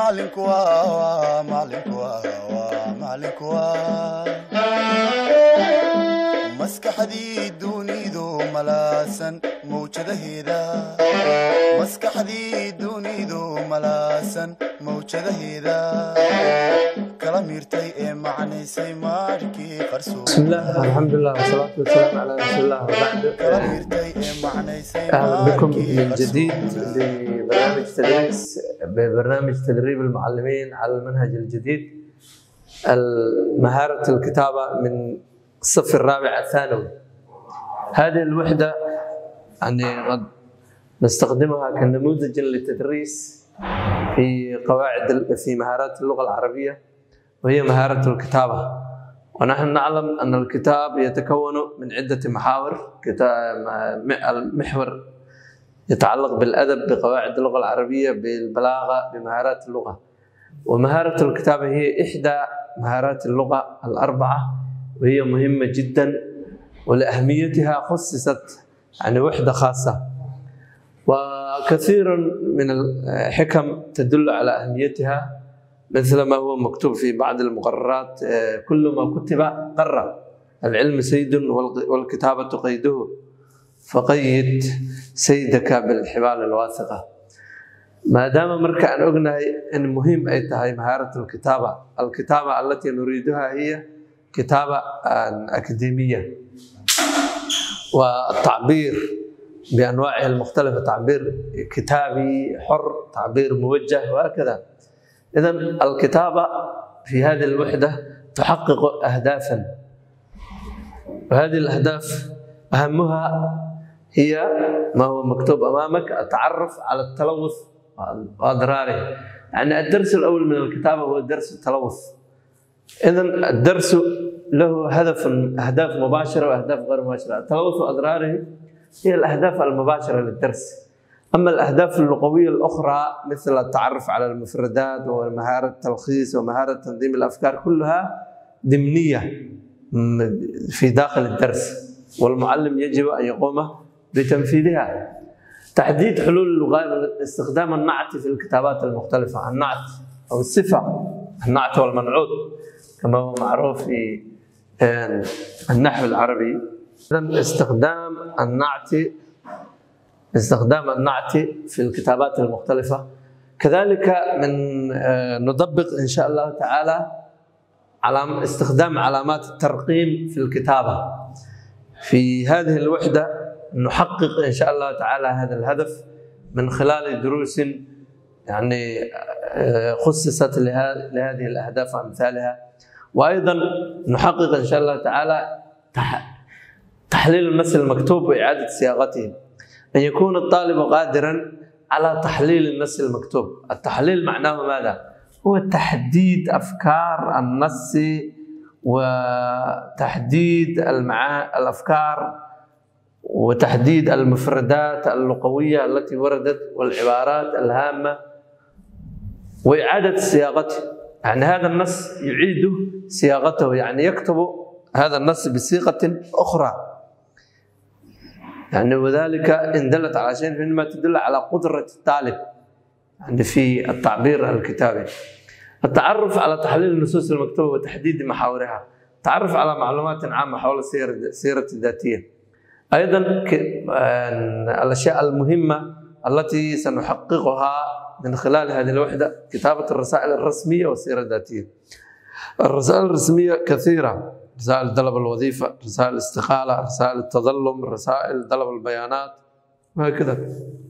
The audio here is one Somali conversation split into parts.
macalinku waa macalinku waa macalinku waa maskaxdii dunidu malaasan mawjadaheeda maskaxdii dunidu malaasan mawjadaheeda kala miirtay ee macnaysay maarkii qarsoon بسم الله الحمد لله والصلاة والسلام على رسول الله وبعد kala miirtay ee macnaysay أهلا بكم maarkii من جديد qarsoon ببرنامج تدريس ببرنامج تدريب المعلمين على المنهج الجديد مهارة الكتابة من الصف الرابع الثانوي هذه الوحدة يعني قد نستخدمها كنموذج للتدريس في قواعد في مهارات اللغة العربية وهي مهارة الكتابة ونحن نعلم أن الكتاب يتكون من عدة محاور كتاب المحور يتعلق بالأدب بقواعد اللغة العربية بالبلاغة بمهارات اللغة ومهارة الكتابة هي إحدى مهارات اللغة الأربعة وهي مهمة جدا ولأهميتها خصصت يعني وحدة خاصة وكثير من الحكم تدل على أهميتها مثل ما هو مكتوب في بعض المقررات آه، كل ما كتب قرر العلم سيد والق- والكتابة قيده فقيد سيدك بالحبال الواثقة ما دام مركا أن أغنى أن مهم أي تهي مهارة الكتابة الكتابة التي نريدها هي كتابة آه، أكاديمية والتعبير بأنواعه المختلفة تعبير كتابي حر تعبير موجه وهكذا إذا الكتابة في هذه الوحدة تحقق أهدافا وهذه الأهداف أهمها هي ما هو مكتوب أمامك التعرف على التلوث وأضراره يعني الدرس الأول من الكتابة هو درس التلوث إذا الدرس له هدف أهداف مباشرة وأهداف غير مباشرة التلوث وأضراره هي الأهداف المباشرة للدرس أما الأهداف اللغوية الأخرى مثل التعرف على المفردات ومهارة التلخيص ومهارة تنظيم الأفكار كلها ضمنية م- في داخل الدرس والمعلم يجب أن يقوم بتنفيذها تحديد حلول اللغة استخدام النعت في الكتابات المختلفة النعت أو الصفة النعت والمنعوت كما هو معروف في آه، النحو العربي إذن استخدام النعت استخدام النعت في الكتابات المختلفة كذلك من آه، نطبق إن شاء الله تعالى على استخدام علامات الترقيم في الكتابة في هذه الوحدة نحقق إن شاء الله تعالى هذا الهدف من خلال دروس يعني آه، خصصت لها- لهذه الأهداف وأمثالها وأيضا نحقق إن شاء الله تعالى تح- تحليل المثل المكتوب وإعادة صياغته أن يكون الطالب قادرا على تحليل النص المكتوب التحليل معناه ماذا؟ هو تحديد أفكار النص وتحديد المعا... الأفكار وتحديد المفردات اللغوية التي وردت والعبارات الهامة وإعادة صياغته يعني هذا النص يعيد صياغته يعني يكتب هذا النص بصيغة أخرى يعني وذلك إن دلت على شيء فإنما تدل على قدرة الطالب يعني في التعبير الكتابي التعرف على تحليل النصوص المكتوبة وتحديد محاورها التعرف على معلومات عامة حول السيرة السيرة الذاتية أيضا ك- آه، الأشياء المهمة التي سنحققها من خلال هذه الوحدة كتابة الرسائل الرسمية والسيرة الذاتية الرسائل الرسمية كثيرة رسائل طلب الوظيفة رسائل الاستقالة رسائل التظلم رسائل طلب البيانات وهكذا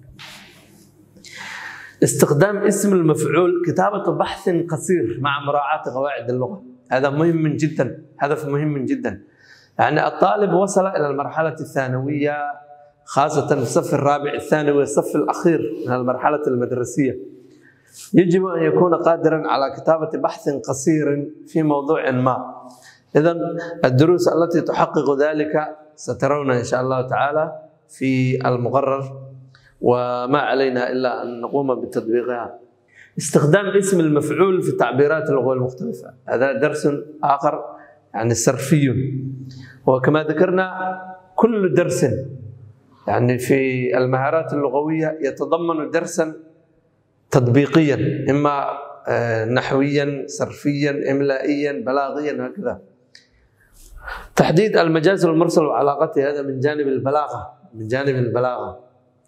استخدام اسم المفعول كتابة بحث قصير مع مراعاة قواعد اللغة هذا مهم جدا هدف مهم جدا يعني الطالب وصل إلى المرحلة الثانوية خاصة في الصف الرابع الثانوي الصف الأخير من المرحلة المدرسية يجب أن يكون قادرا على كتابة بحث قصير في موضوع ما إذا الدروس التي تحقق ذلك سترون إن شاء الله تعالى في المقرر وما علينا إلا أن نقوم بتطبيقها استخدام اسم المفعول في التعبيرات اللغوية المختلفة هذا درس آخر يعني صرفي وكما ذكرنا كل درس يعني في المهارات اللغوية يتضمن درسا تطبيقيا إما آه، نحويا صرفيا إملائيا بلاغيا هكذا تحديد المجاز المرسل وعلاقته هذا من جانب البلاغة من جانب البلاغة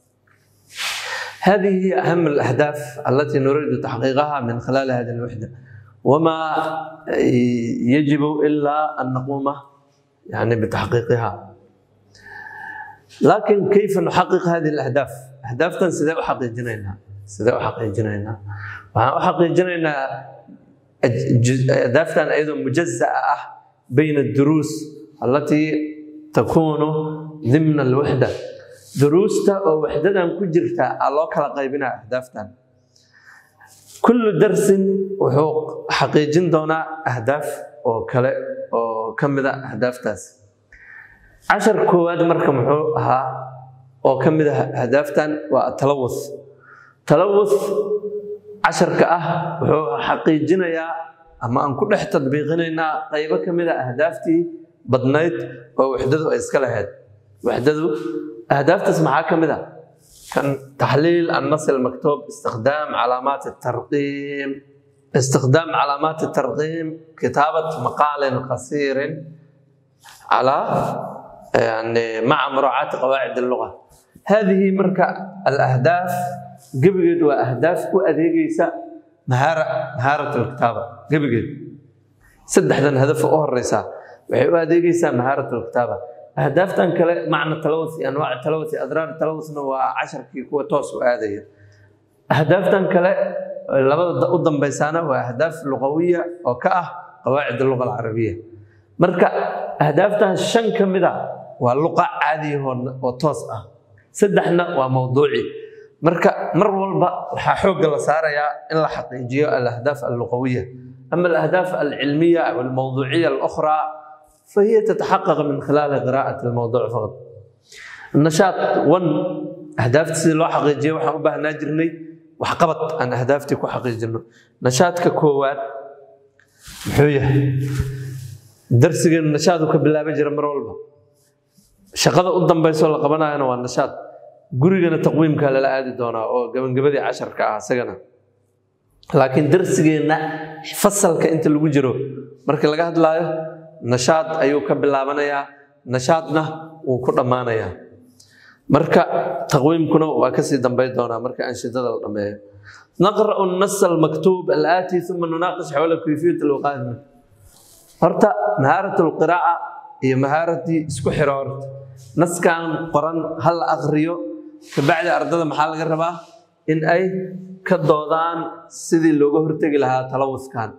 هذه هي أهم الأهداف التي نريد تحقيقها من خلال هذه الوحدة وما يجب إلا أن نقوم يعني بتحقيقها لكن كيف نحقق هذه الأهداف؟ أهدافتنا سيدي أحقق جنينها سيدي أحقق جنينها وأحقق جنينها أهدافتنا أيضا مجزأة بين الدروس التي تكون ضمن الوحدة دروستا أو وحدة كجرتا الله كلا قيبنا أهدافتنا كل درس وحو حقيقين دونا أهداف أو كلا أو كم ذا أهداف تاس عشر كواد مركم ها أو كم ذا أهدافتان والتلوث تلوث عشر كأه وحو حقيقين يا أما أن كل حتى تطبيقنا قيبة كم ذا أهدافتي بدنيت أو وحدة إسكالهاد وحدة أهداف تسمعها كم ذا كان تحليل النص المكتوب استخدام علامات الترقيم استخدام علامات الترقيم كتابة مقال قصير على يعني مع مراعاة قواعد اللغة هذه مركة الأهداف قبل وأهداف وأديقيسا مهارة مهارة الكتابة قبل سدحدا هدف أهر الرسالة وأديقيسا مهارة الكتابة أهدافتان كلا معنى التلوث أنواع التلوث أضرار التلوث وعشر كي كوا توس وآدية أهدافتان كلا لبدا قدام بيسانا وأهداف لغوية أو كأه قواعد اللغة العربية مركا أهدافتان شن كمدا واللغة عادية وتوس أه سدحنا وموضوعي مركا مر والبا waxaa xoogga la saarayaa in la xaqiijiyo الأهداف اللغوية أما الأهداف العلمية أو الموضوعية الأخرى فهي تتحقق من خلال قراءة الموضوع فقط النشاط 1 أهداف سيدي لو حقيقية waxaan u baahnaa jirnay waxqabad aan ahdaaftii ku xaqiijino nashaadka koowaad muxuu yahay darsigan nashaad uu ka bilaaban jira mar walba shaqada u dambayso la qabanayana waa nashaad gurigana taqwiimka lala aadi doonaa oo gabangabadii casharka ah isagana laakiin darsigeenna fasalka inta lagu jiro marka laga hadlaayo nashaad ayuu ka bilaabanayaa nashaadna wuu ku dhammaanayaa marka taqwiimkuna waa kasii dambayn doonaa marka anshidada la dhameeyo naqra'u النص المكتوب الآتي ثم نناقش حول كيفية الوقاية منه horta mahaarat القراءة iyo mahaaradii isku xiro horta naskan qoran ha la aqriyo kabacdi ardada maxaa laga rabaa in ay ka doodaan sidii looga hortegi lahaa talawuskan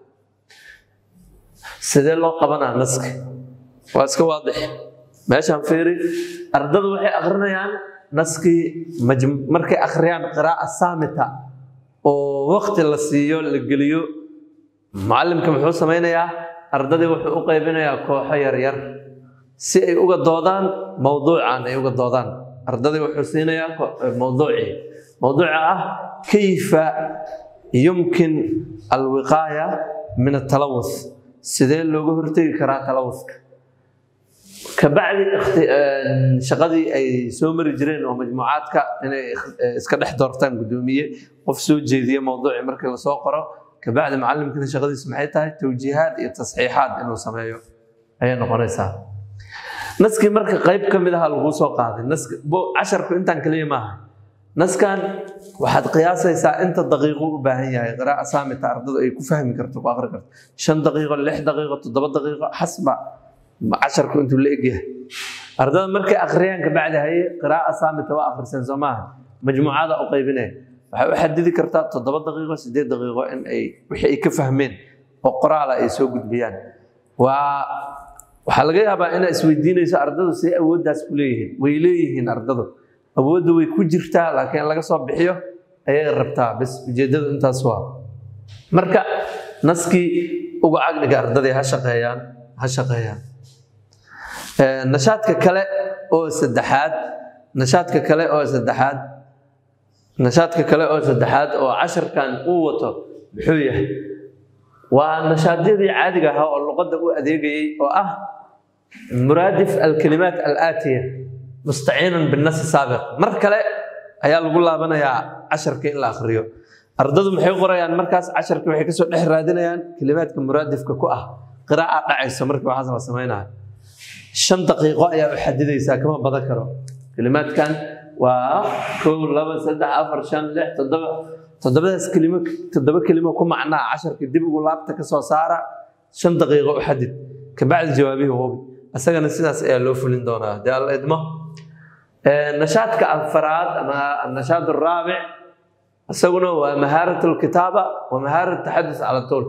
sidee loo qabanaa naska waa iska waadix meeshaan fiiri ardadu waxay akrinayaan naskii markay akhriyaan qiraa'a saamita oo waqti la siiyo la geliyo mucallimka muxuu samaynayaa ardadii wuxuu u qaybinayaa kooxo yaryar si ay uga doodaan mowduucan ay uga doodaan ardadii wuxuu siinayaa mowduucii mowduuca ah kayfa yumkin alwiqaaya min atalawus sidee looga hortegi karaa talawuska kabacdi shaqadii ay soo mari jireen oo majmuucaadka inay iska dhex doortaan guddoomiye qof soo jeediye mowduuci markii lasoo qoro kabacdi macallimkina shaqadiisu maxay tahay towjiihaad iyo tasxiixaad inuu sameeyo ayay noqonaysaa naskii marka qayb ka mid aha laguu soo qaaday casharku intaan kaliya maaha naskan waxaad qiyaasaysaa inta daqiiqo u baahan yahay qiraa'a saamita ardadu ay ku fahmi karto ku aqri karto shan daqiiqo lix daqiiqo toddoba daqiiqo xasba casharku intuu la egyahay ardada markay akhriyaan kabacdi haye qiraa'a saamita waa akhriseen soo maaha majmuucada u qaybinaya waxay u xadidi kartaa toddoba daqiiqo sideed daqiiqo in ay wixii ay ka fahmeen oo qoraala ay soo gudbiyaan waa waxaa laga yaabaa inaa isweydiinayso ardadu see awooddaas ku leeyihiin way leeyihiin ardadu awoodda way ku jirtaa laakiin laga soo bixiyo ayay rabtaa bas ujeeddadu intaas waa marka naskii uga cagdhiga ardadii ha shaqeeyaan ha shaqeeyaan nashaadka kale oo saddexaad nashaadka kale oo saddexaad nashaadka kale oo saddexaad oo casharkan uu wato muxuu yahay waa nashaadyadii caadiga ahaa oo luqadda u adeegayay oo ah muraadif alkalimaat alaatiya mustaciinan binasi saabiq mar kale ayaa lagu laabanayaa casharka in la akhriyo ardadu maxay qorayaan markaas casharka waxay kasoo dhex raadinayaan kelimaadka muraadifka ku ah qiraa'a dhacayso markii waxaas la samaynayo shan daqiiqo ayaa u xadidaysaa kama badan karo kelimaadkan waa kow laba saddex afar shan lix toddoba toddobadaas kelimo toddoba kelimo ku macnaa casharka dib ugu laabta ka soo saara shan daqiiqo u xadid kabacdi jawaabihii hubi isagana sidaas ayaa loo fulin doonaa dee alla idmo nashaadka afaraad ama annashaad araabic isaguna waa mahaarat alkitaaba wa mahaarat taxadus cala tool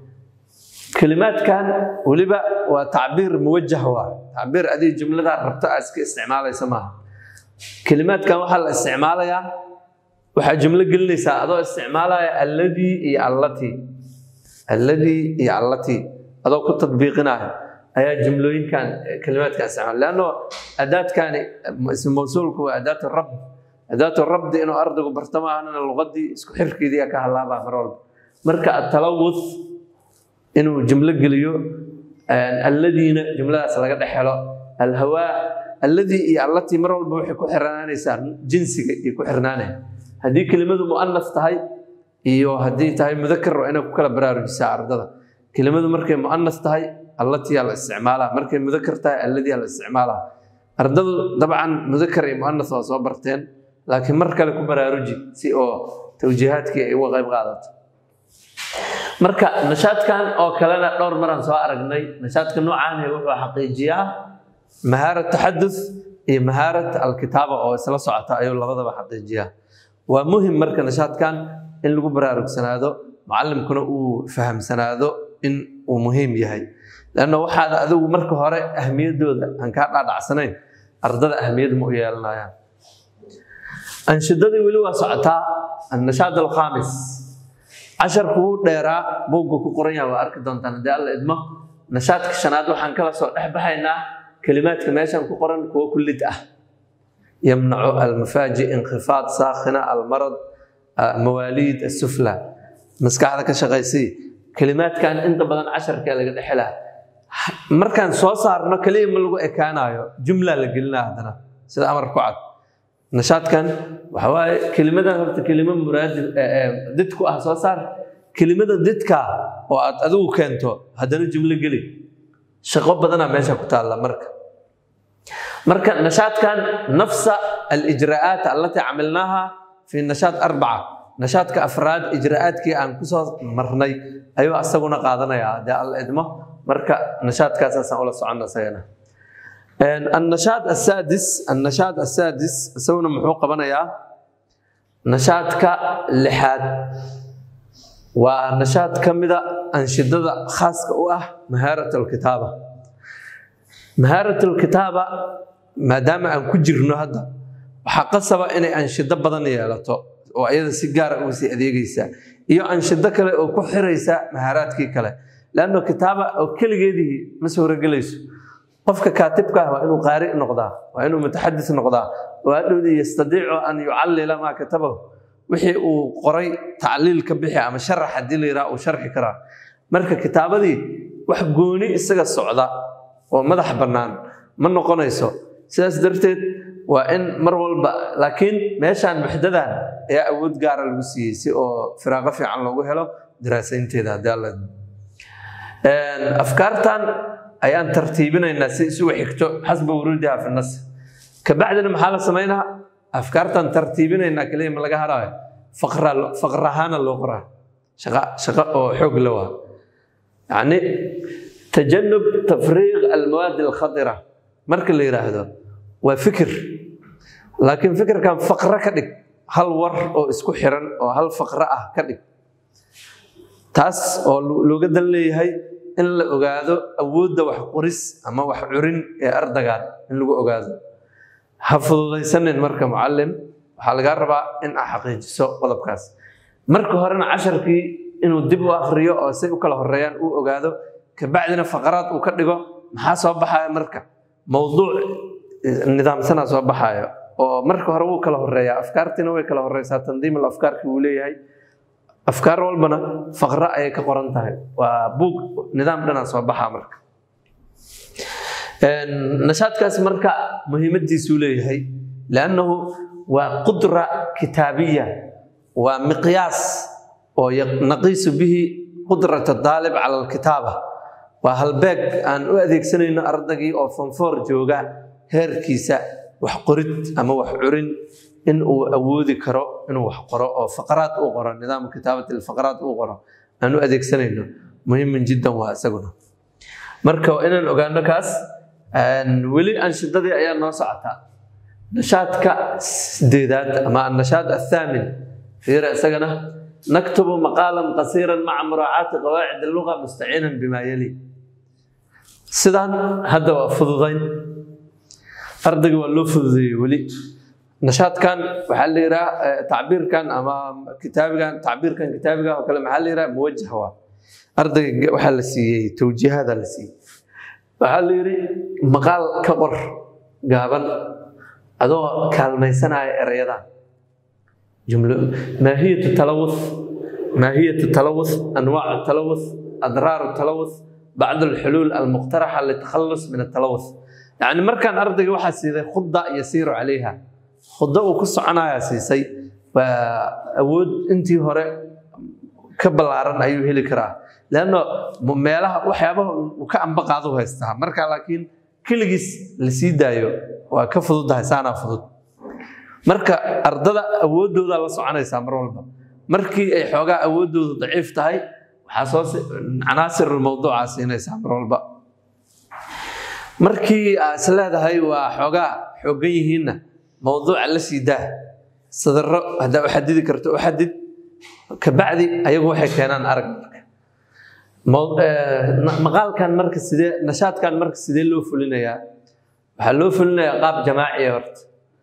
kelimaadkan weliba waa tacbiir muwajah waa tacbiir adii jumladaa rabto aa iska isticmaalaysa maaha kelimaadkan waxaa la isticmaalayaa waxaa jumlo gelinaysaa adoo isticmaalaya alladii iyo allatii alladii iyo allatii adoo ku tadbiiqinaya ayaa jumlooyinkan kelimaadka isticmaala leanno adaadkani ism mawsuulku waa adaat rab adaat rabdi inuu ardaygu barto maahana luqadii isku xirkeedii ka halaabaa mar walba marka atalawuth inuu jumlo geliyo alladiina jumladaas laga dhex helo alhawaa alladii iyo allatii mar walba waxay ku xirnaanaysaa jinsiga iyo ku xirnaanaya haddii kelimadu mu'anas tahay iyo haddii tahay mudakar waa inay ku kala baraarujisaa ardada kelimadu markay mu'anas tahay allatii la isticmaalaa markay mudakar tahay alladii la isticmaalaa ardadu dabcan mudakar iyo mu'anas waa soo barteen laakiin mar kale ku baraaruji si oo tawjiihaadkii ay uga qayb qaadato marka nashaadkan oo kalena dhowr maraan soo aragnay nashaadka noocaani wuxuu xaqiijiyaa mahaarat taxadus iyo mahaarat alkitaaba oo isla socota ayuu labadaba xaqiijiyaa waa muhim marka nashaadkan in lagu baraarugsanaado mucalimkuna uu fahamsanaado in uu muhiim yahay lanna waxaad adigu marka hore ahmiyadooda aan kaa dhaadhacsanayn ardada ahmiyad ma u yeelanayaan anshidadii weli waa socotaa annashaad alkhaamis casharku wuu dheeraa buugga ku qoran yaha waa arki doontaan haddii alla idmo nashaadka shanaad waxaan kala soo dhex baxaynaa kelimaadka meeshan ku qoran kuwo kullid ah yamnacu almafaaji inkhifaad saakhina almarad mawaaliid asufla maskaxda ka shaqaysii kelimaadkan inta badan casharkee laga dhexelaa markaan soo saarno keliya ma lagu ekaanayo jumla la gelinaa haddana sida amar ku cad nashaadkan waxa waaye kelimadan horta kelimo muraadi did ku ah soo saar kelimada didka oo aad adigu keento haddana jumlo geli shaqo badanaa meesha ku taalla marka marka nashaadkan nafsa alijraa'aat allatii camilnaaha fi nashaad arbaca nashaadka afraad ijraa'aadkii aan kusoo marnay ayuu asaguna qaadanayaa haddii alla idmo marka nashaadkaasaasaan ula soconna isagana النشاط السادس النشاط السادس سونا محو قبنايا نشاطك لحاد ونشاط كمدة أنشدة خاصة واه مهارة الكتابة مهارة الكتابة ما دام أن كجرنا هذا وحقصب إن أنشدة بدن يالتو وأيضا سيجارة وسي أديجيسا iyo anshado kale oo ku xiraysa mahaaraadkii kale lanno kitaaba oo keligeedii ma suuragelayso qofka kaatibka ah waa inuu qaari noqdaa waa inuu mutaxadis noqdaa waa dhowdii yastadiicu an yucallila maa katabahu wixii uu qoray tacliil ka bixi ama sharax haddii la yidhaha uu sharxi karaa marka kitaabadii wax gooni isaga socda oo madax bannaan ma noqonayso sidaas darteed waa in mar walba laakiin meeshaan muxdadan ayaa awood gaara lagu siiyey si oo firaaqo fiican loogu helo daraasaynteeda haddii alla afkaartan ayaan tartiibinaynaa si isugu xigto xasba wuruudiha fi nas kabacdina maxaa la samaynaa afkaartan tartiibinaynaa kaliya ma laga haraayo faqrahaana loo qoraa shaqo oo xoog la waa yacni tajanub tafriiq almawaadi alkhadira marka la yidhaahdo waa fikir laakiin fikirkan faqro ka dhig hal war oo isku xiran oo hal faqro ah ka dhig taas oo looga dan leeyahay in la ogaado awoodda wax qoris ama wax curin ee ardaygan in lagu ogaado ha fududaysanin marka mucallim waxaa lagaa rabaa in aa xaqiijiso qodobkaas marka horena casharkii inuu dib u akriyo oo say u kala horeeyaan uu ogaado kabacdina faqaraad uu ka dhigo maxaa soo baxaya marka mowduuc nidaamsanaa soo baxayo oo marka hore wuu kala horeeyaa afkaartiina way kala horeysaa tandiim afkaarkii wuu leeyahay afkaar walbana faqro ayay ka qoran tahay waa buug nidaam dhanaa soo baxaa marka nashaadkaas marka muhiimadiisuu leeyahay liannahu waa qudra kitaabiya waa miqyaas oo naqiisu bihi qudrat daalib cala alkitaaba waa halbeeg aan u adeegsanayno ardaygii oo fonfoor jooga heerkiisa wax qorid ama wax curin in uu awoodi karo inuu wax qoro oo faqraad uu qoro nidaamka kitaabati faqraad uu qoro aan u adeegsanayno muhiman jiddan waa isaguna marka waa inaan ogaano kaas weli anshidadii ayaa noo socotaa nashaadka sideedaad ama annashaad athaamin fiira isagana naktubu maqaalan qasiiran maca muraacaati qawaacid alluga mustaciinan bimaa yali sidaan hadda waa fududayn ardayga waa loo fududeeyey weli nashaadkan waxaa la yidhaha tacbiirkan ama kitaabigan tacbiirkan kitaabiga oo kale maxaa la yidhaha muwajah waa ardayga waxaa la siiyey towjiihada la siiyey waxaa la yidhi maqaal ka qor gaaban adoo kaalmaysanaya erayadan jumlo maahiyatu talawuth maahiyatu talawuth anwaacu talawuth adraaru talawuth bacd alxuluul almuqtaraxa litakhallus min atalawuth yacni markaan ardayga waxaa siiday khuda yasiiru calayha khudo uu ku soconayaa siisay waa awood intii hore ka ballaaran ayuu heli karaa leanno meelaha waxyaabaha uu ka amba qaado haystaa marka laakiin keligiis la sii daayo waa ka fududahay saanaa fudud marka ardada awooddooda la soconaysaa mar walba markii ay xoogaa awooddoodu daciif tahay waxaa soo canaasir mawduucaa siinaysaa mar walba markii aa is leedahay waa xoogaa xoogan yihiinna mawduuca la sii daa sadaro haddaa u xadidi karto u xadid kabacdi ayagu waxay keenaan arag maqaalkan marka sidee nashaadkan marka sidee loo fulinayaa waxaa loo fulinayaa qaab jamaaciya horta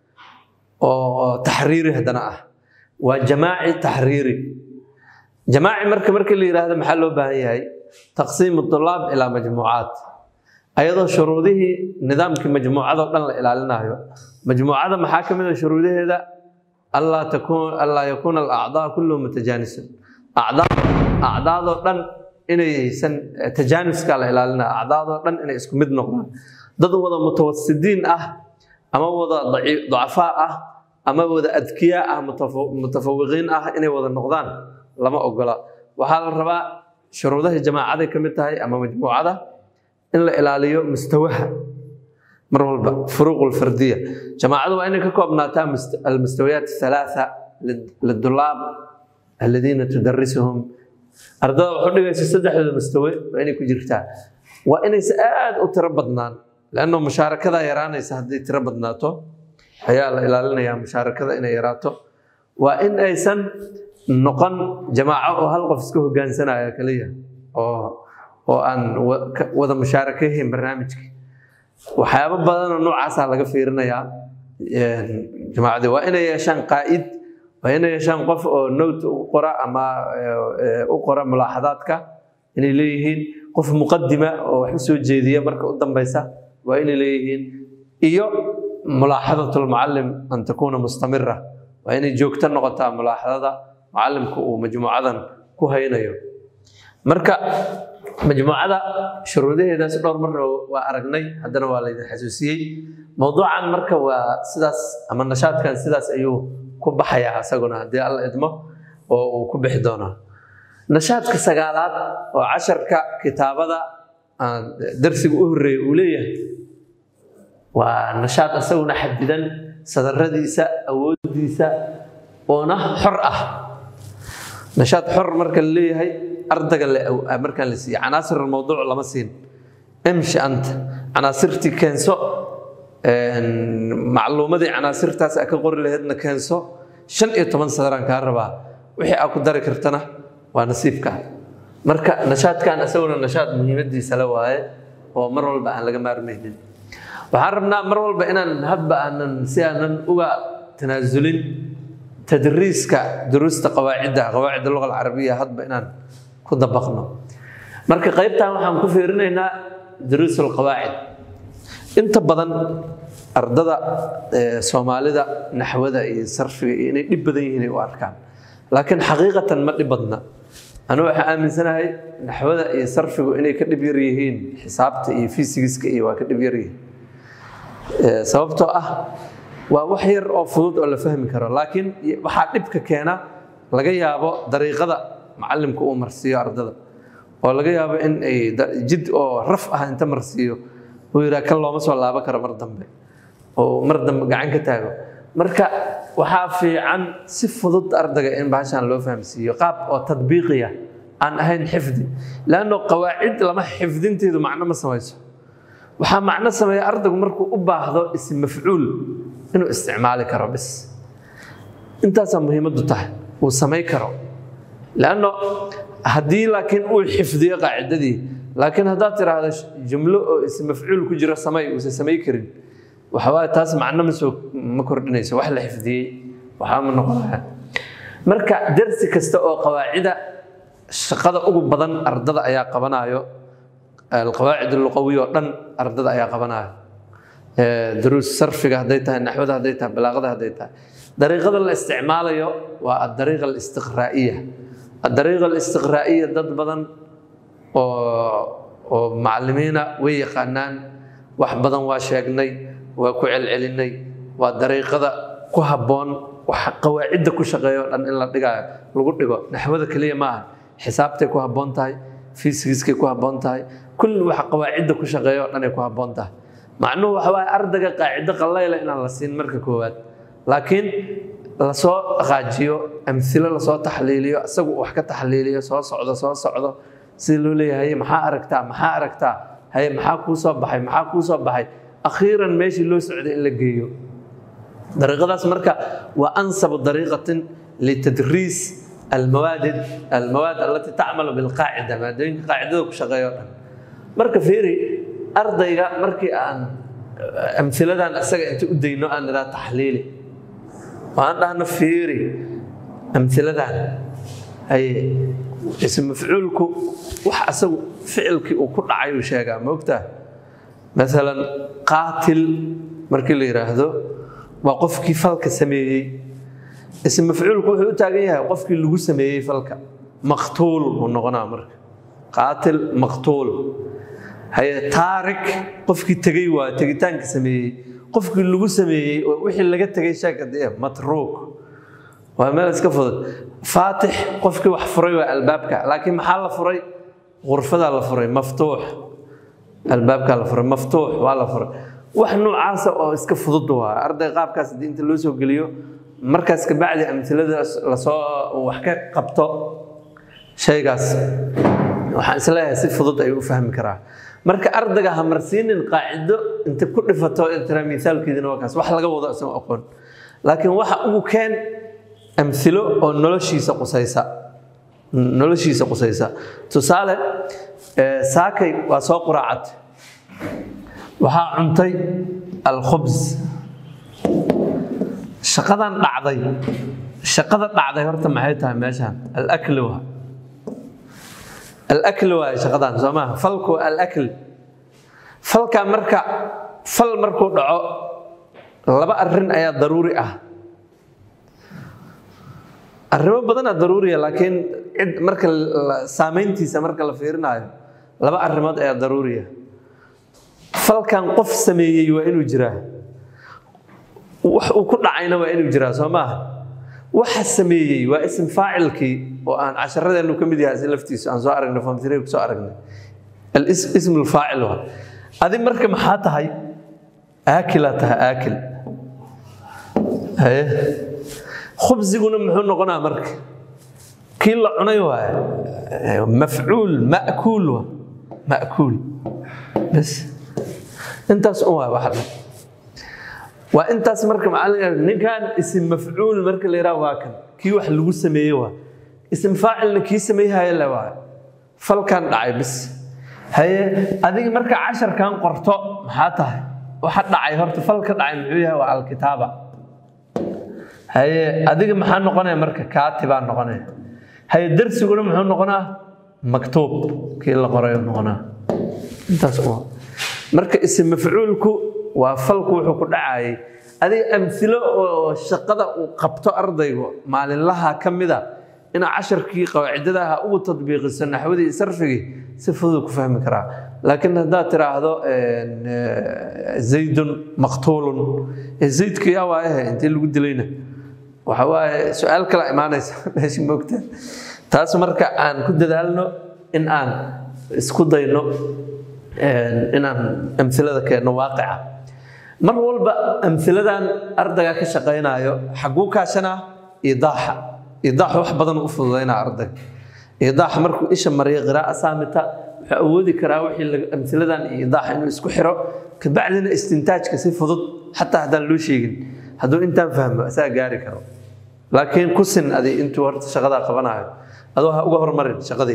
oo taxriiri haddana ah waa jamaaci taxriiri jamaaci marka marka la yidhaahdo maxaa loo baahan yahay taqsiim tulaab ilaa majmuucaat ayadoo shuruudihii nidaamkii majmuucadoo dhan la ilaalinayo majmuucada maxaa ka mid a shuruudaheeda allaa takun allaa yakuuna alacdaa kulluhu mutajaanisun acdaa acdaadoo dhan inaysan tajaanuska la ilaalinaya acdaadoo dhan inay isku mid noqdaan dad wada mutawasidiin ah ama wada dacafaa ah ama wada adkiyaa ah mutafawiqiin ah inay wada noqdaan lama ogola waxaa la rabaa shuruudaha jamaacaday ka mid tahay ama majmuucada in la ilaaliyo mustawaha mar walba furuuq lfardiya jamaacadu waa inay ka koobnaataa almustawiyaat halaatha lidulaab aladiina tudarisuhum ardada waxu dhigaysa saddexdooda mustawe waa inay ku jirtaa waa inaysa aad u tiro badnaan lanno mushaarakadaa yaraanaysa hadday tiro badnaato ayaa la ilaalinayaa mushaarakada inay yaraato waa in aysan noqon jamaaco oo hal qof iska hogaansanaya kaliya oo oo aan wada mushaaraka yahayn barnaamijka waxyaabo badanoo noocaasaa laga fiirinayaa jamaacadii waa inay yeeshaan qaa'id waa inay yeeshaan qof oo note u qora ama u qora mulaaxadaadka inay leeyihiin qof muqadima oo wax u soo jeediya marka u dambeysa waa inay leeyihiin iyo mulaaxadat lmucalim an takuuna mustamira waa inay joogto noqotaa mulaaxadada mucalimku uu majmuucadan ku haynayo marka majmuucada shuruudaheedaas dhowr marna waa aragnay haddana waa laydin xasuusiyey mowduucan marka waa sidaas ama nashaadkan sidaas ayuu ku baxayaa isaguna haddii alla idmo oo uu ku bixi doonaa nashaadka sagaalaad oo casharka kitaabada darsiga u horeeya uu leeyahay waa nashaad isaguna xadidan sadaradiisa awoodiisa oona xor ah nashaad xor marka la leeyahay ardaga markaan la siiye canaasir mawduuc lama siin emshi anta canaasirtii keenso macluumadii canaasirtaas a ka qori laheedna keenso shan iyo toban sadaraan kaa rabaa wixii aa ku dari kartana waa nasiibka marka nashaadkan isaguna nashaad muhiimadiisa la waaye oo mar walba aan laga maarmaynin waxaan rabnaa mar walba inaan hadba aanan si aanan uga tanaasulin tadriiska duruusta qawaacidda qawaacid luga alcarabiya hadba inaan ku dabaqno marka qaybtan waxaan ku fiirinaynaa duruus alqawaacid inta badan ardada soomaalida naxwada iyo sarfiga iyo inay dhib badan yihiin ay u arkaan laakiin xaqiiqatan ma dhib badna anigu waxaan aaminsanahay naxwada iyo sarfigu inay ka dhib yar yihiin xisaabta iyo fisigiska iyo waa ka dhib yar yihiin sababtoo ah waa wax yar oo fudud oo la fahmi karo laakiin waxaa dhibka keena laga yaabo dariiqada macallimka uu marsiiyo ardada oo laga yaabo in ay da- jid oo raf ah inta marsiiyo uu yidhaha kan looma soo laaban karo mar dambe oo mar dambe gacan ka taago marka waxaa fiican si fudud ardayga in bahashan loo fahamsiiyo qaab oo tadbiiqiya aan ahayn xifdi leanno qawaacid lama xifdinteedu macno ma samayso waxaa macno sameeya ardaygu markuu u baahdo ism mafcuul inuu isticmaali karo bis intaasaa muhiimaddu tahay uu samay karo leanno haddii laakiin uu xifdiyo qaacidadii laakiin haddaad tiraahdo jumlo oo ism mafcuul ku jiro samay uusan samay karin waxawaaye taas macno ma soo ma kordhinayso wax la xifdiyey waxaa ma noqonaya marka darsi kasta oo qawaacida shaqada ugu badan ardada ayaa qabanayo alqawaacid luqawiya oo dhan ardada ayaa qabanayo duruus sarfiga hadday tahay naxwada hadday tahay balaaqada hadday tahay dariiqada la isticmaalayo waa adariiqa alistiqraa'iya adariiqa alistiqraa'iya dad badan oo oo macallimiina way yaqaanaan wax badan waa sheegnay waa ku celcelinay waa dariiqada ku habboon wax qawaacidda ku shaqeeya oo dhan in la dhigayo lagu dhigo naxwada keliya maaha xisaabtay ku habboon tahay fiisigiskay ku habboon tahay kulli wax qawaacidda ku shaqeeya oo dhan ay ku habboon tahay macnuhu waxa waaye ardayga qaacido qallayla inaan la siin marka koowaad laakiin lasoo qaajiyo amhilo lasoo taxliiliyo isagu wax ka taxliiliyo soo socdo soo socdo sida loo leeyahay maxaa aragtaa maxaa aragtaa haye maxaa kuu soo baxay maxaa kuu soo baxay akhiiran meeshii loo socday in la geeyo dariiqadaas marka waa ansabu dariiqatin litadriis almawaad almawaad alati tacmalu bilqaacida maadooyinka qaacidada ku shaqeeya o dhan marka fiiri ardayga markii aan amhiladan isaga inta u dayno aan idhaa taxliili waan dhahno fiiri amhiladan haye ism mafcuulku wax asagu ficilkii uu ku dhacay uu sheegaa ma ogtaa maalan qaatil markii la yidhaahdo waa qofkii falka sameeyey ism mafcuulku wuxuu u taagan yahay qofkii lagu sameeyey falka maqtuul buu noqonaa marka qaatil maqtuul haye taarik qofkii tegey waa tegitaanka sameeyey qofkii lagu sameeyey oo wixii laga tegay sheekadee matruuk waa meel iska fudud faatix qofkii wax furay waa albaabka laakiin maxaa la furay غرفada la furay maftuux albaabka la furay maftuux waa la furay wax noocaasa oo iska fudud waa arday qaabkaas haddii inta loo soo geliyo markaas kabacdi amtilada lasoo wax ka qabto shaygaas waxaan isleeyahay si fudud ayuu u fahmi karaa marka ardayga ha marsiinin qaacido inta ku dhifato tira miaalkeedina waa kaas wax laga wado isagoo aqoon laakiin waxa ugu keen amilo oo noloshiisa qusaysa noloshiisa qusaysa tusaale saakay waa soo quraacatay waxaa cuntay alkhubs shaqadan dhacday shaqada dhacday horta maxay tahay meeshaan alakl waa alakl waa shaqadan soo maaha falku alakl falka marka fal markuu dhaco laba arrin ayaa daruuri ah arrimo badanaa daruuriya laakiin cid marka saamayntiisa marka la fiirinayo laba arrimood ayaa daruuriya falkan qof sameeyey waa inuu jiraa wax uu ku dhacayna waa inuu jiraa soo maaha waxa sameeyey waa ism faacilkii oo aan casharadeenu ka mid yahay si laftiisu aan soo aragnay famtire ku soo aragnay ism lfaacil waa adi marka maxaa tahay aakilaa tahay aakil haye khubsiguna muxuu noqonaa marka kii la cunay waay mafcuul ma'kuul waa ma'kuul bas intaas un waay wax dhan waa intaas marka macallin ninkan isim mafcuul marka la yidhaha waa kan kii wax lagu sameeye waa isim faacilna kii sameeyhaya le waa falkan dhacay bis haye adiga marka casharkan qorto maxaa tahay waxa dhacay horta fal ka dhacay muxuu yahay waa alkitaaba haye adiga maxaa noqonaya marka kaatibaa noqonaya haye darsiguna muxuu noqonaa maktuub kii la qoray noqonaa intaas uma marka isim mafcuulku waa falku wuxuu ku dhacayay adiga amilo oo shaqada uu qabto ardaygu maalinlaha ka mida inaa casharkii qawaacidadaha ugu tadbiiqiso naxwadii iyo sarfigii si fudud ku fahmi karaa laakiin haddaad tiraahdo zaydun maqtuulun zaydka yaa waayahe intee lagu dilayna waxa waaye su-aal kala imaanaysa meesha moogta taas marka aan ku dadaalno in aan isku dayno inaan amilada keenno waaqica mar walba amiladan ardayga ka shaqaynayo xaguu kaashanaa idaaxa idaaxa wax badan u fududaynaa ardayga idaaxa markuu isha mariyo qiraa'a saamita wuxuu awoodi karaa wixii amiladan iyo idaaxa inuu isku xiro kabacdina istintaajka si fudud xataa haddaan loo sheegin hadduu intaan fahmo asaga gaari karo laakiin ku sin adi intuu horta shaqadaa qabanayo adoo ha uga hormarin shaqadii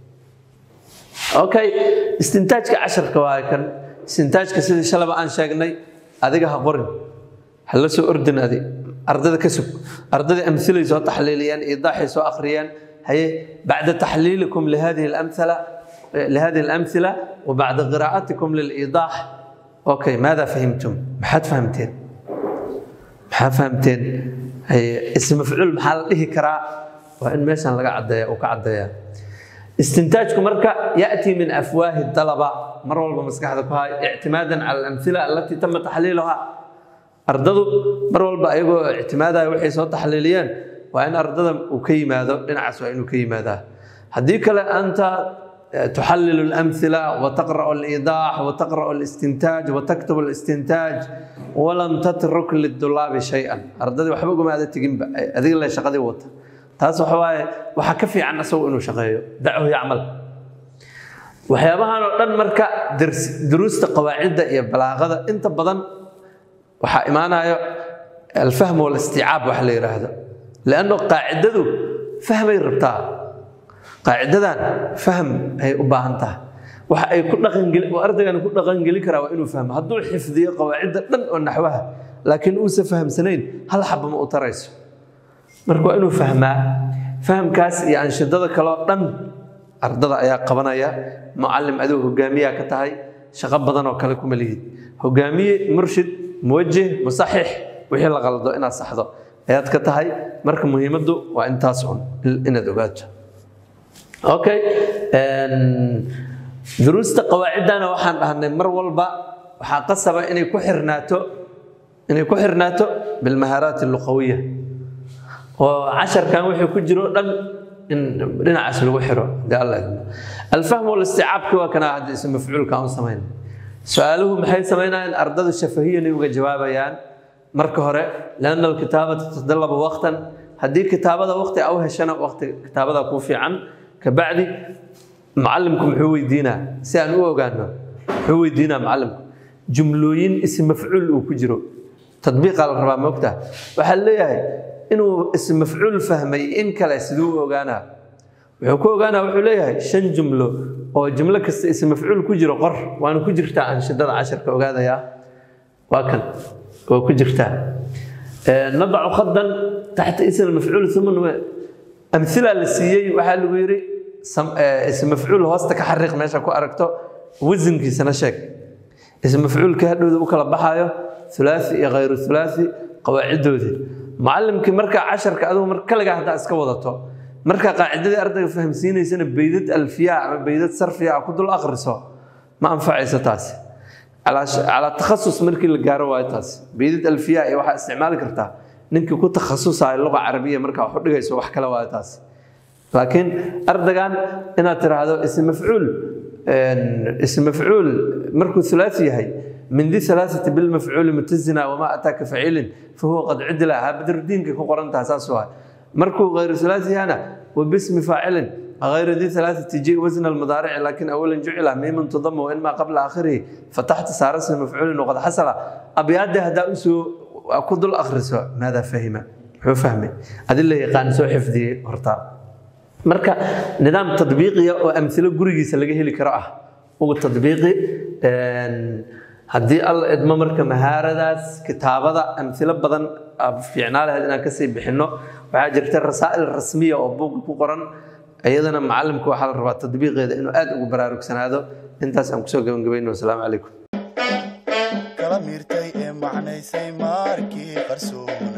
okay istintaajka casharka waa kan istintaajka sidii shalaba aan sheegnay adiga ha qorin ha la soo ordin adi ardada ka sug ardada amilay soo taxliiliyaan idaaxay soo akhriyaan haye bacda taxliilikum lihadihi اlamhala لهذه الأمثلة وبعد قراءتكم للإيضاح أوكي ماذا فهمتم؟ محد فهمتين محد فهمتين هي اسم مفعول محل إيه كرا وإن ميشان لقى عدايا وكعدايا استنتاجكم مركا يأتي من أفواه الطلبة مرة والله مسكحتك هاي اعتمادا على الأمثلة التي تم تحليلها أرددوا مرة والله أيقو اعتمادا وحي صوت تحليليا وإن أرددا وكيماذا لنعس وإن وكيماذا هديك أنت تحلل الأمثلة وتقرأ الإيضاح وتقرأ الاستنتاج وتكتب الاستنتاج ولم تترك للطلاب شيئا أرددي وحبكم هذا تجنب هذه اللي شقدي وطا taas waxa waaye waxaa ka fiican asagu inuu shaqeeyo dachu yacmal waxyaabahan oo dhan marka duruusta qawaacidda iyo balaaqada inta badan waxaa imaanayo alfahm walisticaab wax la yidhaahdo lanno qaacidadu fahmay rabtaa qaacidadan fahm ay u baahan tahay waxa ay ku dhaqangeli ardaygan ku dhaqangeli karaa waa inuu fahmo hadduu xifdiyo qawaacidda dhan oo naxwaha laakiin uusan fahamsanayn hal xaba ma u tarayso marka waa inuu fahmaa fahamkaas iyo anshidada kaleo dhan ardada ayaa qabanaya mucalim adigu hogaamiyaa ka tahay shaqo badan oo kale kuma lihid hogaamiye murshid muwajih musaxix wixii la qaldo inaad saxdo ayaad ka tahay marka muhiimaddu waa intaas un inaad ogaato okay duruusta qawaaciddana waxaan dhahnay mar walba waxaa qasaba inay ku xirnaato inay ku xirnaato bilmahaaraat alluqawiya oo casharkan wixii ku jiro dhan in dhinacaas lagu xiro hadii alla idmo alfahm walisticaabki waa kana hadda ism mafcuulka aan samayn su-aaluhu maxay samaynayaan ardadu shafahiyanay uga jawaabayaan marka hore lianna alkitaabata tatadalabu waqtan haddii kitaabada waqti a u heshana waqti kitaabada kuu fiican kabacdi macallimku muxuu weydiinaa si aan u ogaano muxuu weydiinaa macallimku jumlooyin ism mafcuul uu ku jiro tadbiiqaa la rabaa moogta waxaa leeyahay inuu ism mafcuul fahmay in kale siduu u ogaanaa wuxuu ku ogaanaa wuxuu leeyahay shan jumlo oo jumlo kasta ism mafcuul ku jiro qor waana ku jirtaa anshidada casharka ogaadayaa waa kan waa ku jirtaa nadacu khadan taxta ism mafcuul uma amhila la siiyey waxaa lagu yidhi ism mafcuul hoosta ka xariiq meesha ku aragto wasankiisana sheeg ism mafcuulka hadhowda u kala baxaayo ulaai iyo khayru ulaai qawaacidoodii macallimkii markaa casharka adigu mar kaligaa haddaa iska wadato markaa qaacidadii ardayga fahamsiinaysana beydad alfiya ama beydad sarfiya ah ku dul akhriso ma anfacayso taasi calaa takhasus markii la gaaro waayo taasi beydad alfiya iyo waxaa isticmaali kartaa ninkii ku takhasusayo luqa carabiya markaa wax u dhigayso wax kale waayo taasi laakiin ardaygan inaad tiraahdo ism mafcuul ism mafcuul markuu ulaasi yahay من ذي ثلاثة بالمفعول متزنا وما أتاك فعيل فهو قد عدل بدر الدين كي قرنت أساسها مركو غير ثلاثي أنا وباسم فاعل غير ذي ثلاثة تجي وزن المضارع لكن أولا جعل ميم تضم وإنما قبل آخره فتحت صار اسم مفعول وقد حصل أبياد هذا أسو أكد الأخرس ماذا فهم هو فهمي هذه اللي يقان سو حفظي هرتا مركا نظام تطبيقي وأمثلة قريجي لقيه لكراءة وتطبيقي haddii alla idmo marka mahaaradaas kitaabada amilo badan fiicnaa lahayd inaan kasii bixinno waxaa jirta rasaa'il rasmiya oo buuga ku qoran iyadana macalimka waxaa la rabaa tadbiiqeeda inuu aad ugu baraarugsanaado intaas aan kusoo gabagabayno wasalaamu calaykum kala miirtay ee macnaysay maarkii qarsoon